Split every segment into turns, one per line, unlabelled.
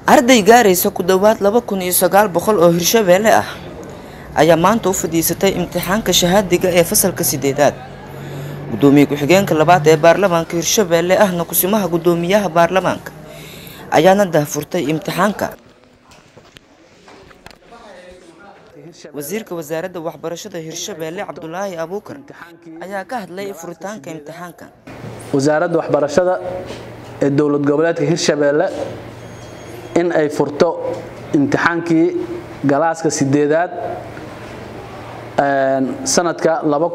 arday gaaraysa ku dhowaad laba kun iyo sagaal boqol oo hirshabeelle ah ayaa maanta u fadhiisatay imtixaanka shahaadiga ee fasalka sideedaad gudoomiye ku-xigeenka labaad ee baarlamaanka hirshabeelle ahna kusimaha gudoomiyaha baarlamaanka ayaana daahfurtay imtixaanka wasiirka wasaaradda waxbarashada hirshabeelle cabdulaahi abuukar ayaa ka hadlay furitaanka imtixaanka
wasaaradda waxbarashada ee dowlad goboleedka hirshabeelle in ay furto imtixaankii galaaska sideedaad sanadka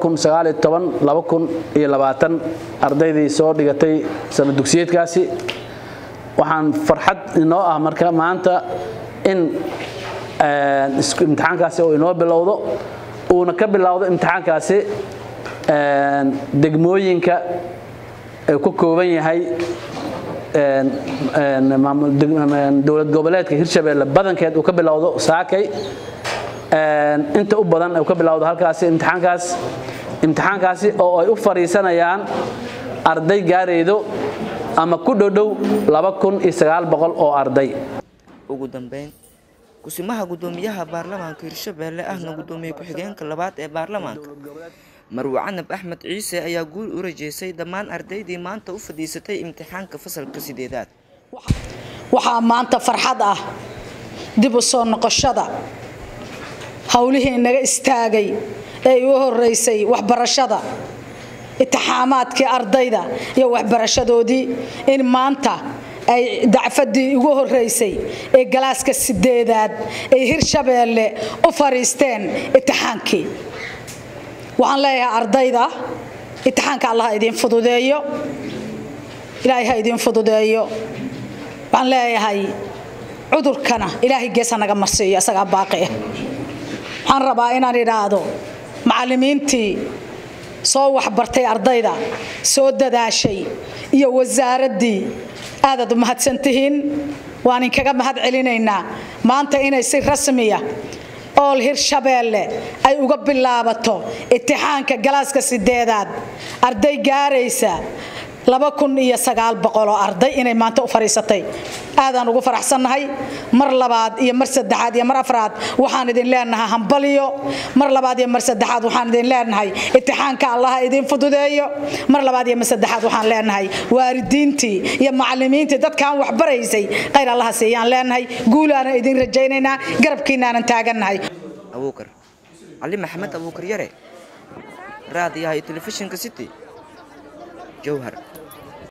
ardaydii soo dhigatay sana dugsiyeedkaasi waxaan farxad inoo ah marka maanta in imtixaankaasi oo inoo bilowdo uuna ka bilowdo imtixaankaasi degmooyinka ay ku kooban yahay dowlad goboleedka hirshabeelle badankeed uu ka bilowdo saakay inta u badan uu ka bilowdo halkaasi imtixaankaas imtixaankaasi oo ay u fadhiisanayaan arday gaaraydo ama ku dhodhow oo arday
ugu dambeyn kusimaha gudoomiyaha baarlamaanka hirshabeelle ahna gudoomiye ku-xigeenka labaad ee baarlamaanka marwe canab axmed ciise ayaa guul u rajeysay dhammaan ardaydii maanta u fadhiisatay imtixaanka fasalka sideedaad
waxaa maanta farxad ah dib u soo noqoshada howlihii inaga istaagay ee igu horeysay waxbarashada itixaamaadkii ardayda iyo waxbarashadoodii in maanta ay dacfadii ugu horeysay ee galaaska sideedaad ay hirshabeelle u fariisteen itixaankii waxaan leeyahay ardayda itixaanka allah idiin fududeeyo ilaahay ha idiin fududeeyo waxaan leeyahay cudurkana ilaahay geesa naga marsiiyo isagaa baaqi ah waxaan rabaa inaan idhaahdo macallimiintii soo waxbartay ardayda soo dadaashay iyo wasaaraddii aadaad u mahadsantihiin waan inkaga mahad celinaynaa maanta inay si rasmiya ool hirshabeelle ay uga bilaabato itixaanka galaaska sideedaad arday gaaraysa oo arday inay maanta u fariisatay aadaan ugu faraxsannahay mar labaad iyo mar saddexaad iyo mar afraad waxaan idin leenahay hambaliyo mar labaad iyo mar saddexaad waxaan idin leenahay itixaanka allaha idiin fududeeyo mar labaad iyo mar saddexaad waxaan leenahay waalidiintii iyo macallimiintii dadkaan waxbaraysay khayr allaha siiyaan leenahay guulaanan idin rajaynaynaa garabkiinaanan taagannahay
abuukar cali maxamed abuukar yare raadiyaha iyo telefishinka city jowhar